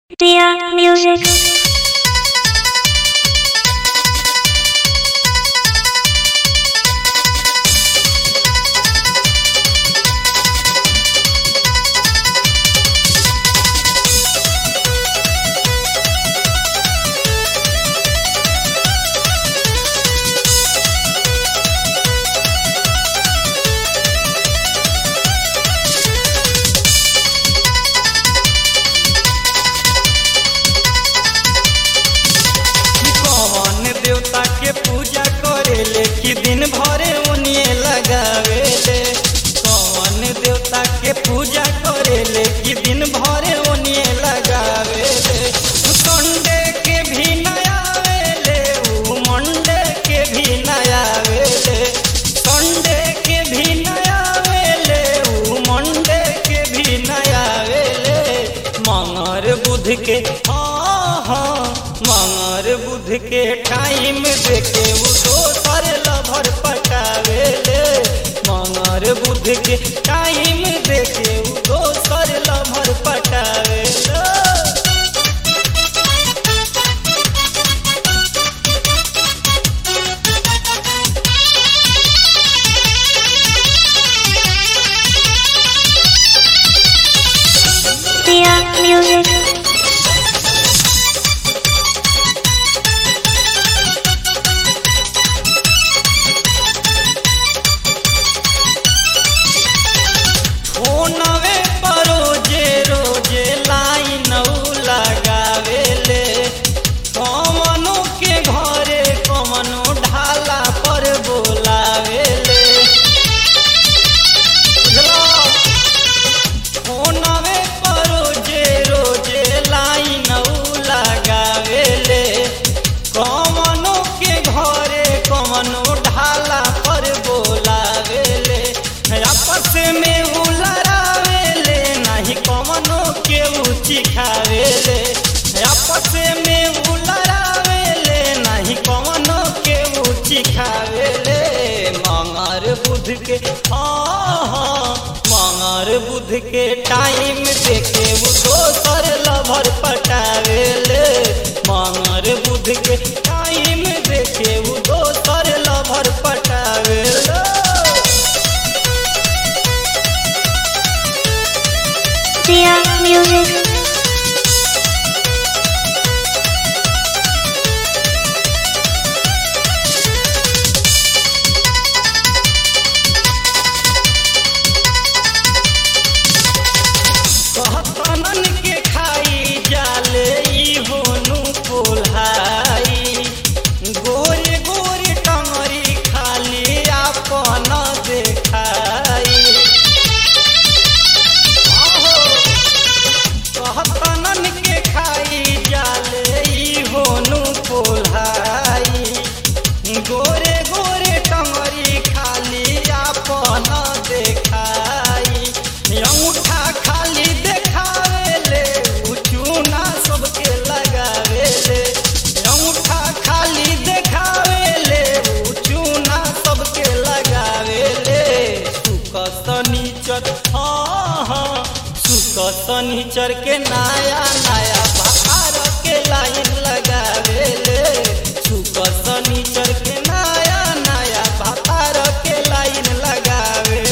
Dear music. कौन देवता के पूजा करेले कि दिन भरे उनिए लगावेले कौन देवता के पूजा करेले कि दिन भरे उनिए लगावेले संडे के भी नयावेले ऊ मंडे के भी नयावेले संडे के भी नयावेले ऊ मंडे के भी नयावेले मंगर बुध के हाँ हाँ मंगर बुध के टाइम देके वो दोसर लभर पटावेले मंगर बुध के टाइम देके वो दोसर लभर पटावेले Dear music. फोनवे पर रोजे रोजे लाइन लगावेले कमनो के घरे कमनो ढाला पर बोलावेले बुझलो? फोनवे पर रोजे रोजे लाइन लगावेले कमनो के घरे कमनो ढाला पर बोलावेले आपस में उलरावेले नहीं कमनो के ऊँची खावेले आपस में उलरावेले नहीं कमनो के ऊँची खावेले मंगर बुध के हाँ हाँ मंगर बुध के टाइम देखे वो दोसर लभर पटावेले मंगर बुध के टाइम देखे वो दोसर लभर पटावेले Dear music. कहतनन के खाई जाले ई होनु कोल्हाई गोरे गोरे टंगरी खाली आपन देखाई आहो, कहतनन के खाई जाले ई होनु कोल्हाई गोरे गोरे टंगरी खाली आपन देखाई अंगूठा खाली देखावेले उ चूना सबके लगावेले अंगूठा खाली देखावेले उ चूना सबके लगावेले सुक शनिचर हाँ हाँ सुक शनिचर के नया नया बाहर के लाइन लगावेले सुक शनिचर के नया नया बाहर के लाइन लगावेले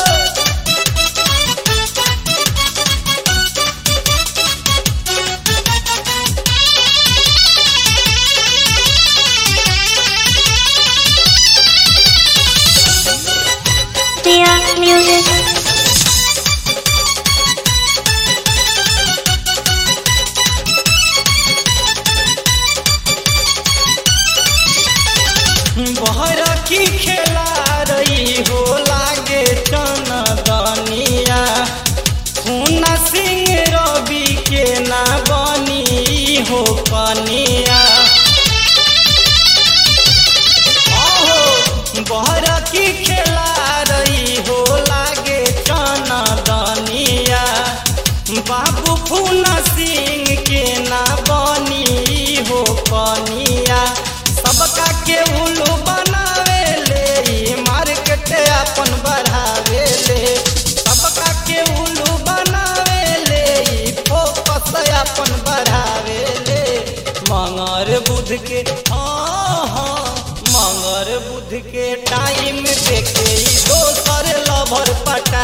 Dear music. बहर की खेला रही हो लागे चनदनिया हुना सिंह रवि के ना बनी हो कनिया आहो बहर की खेला रही हो लागे चनदनिया बाबू फूना सिंह के ना बनी हो कनिया सबका के उल्लू बनावेले ई मार्केट अपन बढ़ावेले सबका के उल्लू बनावेले ई फोकस अपन बढ़ावेले मंगर बुध के हाँ हाँ मंगर बुध के टाइम देखे ई दोसर लभर पटा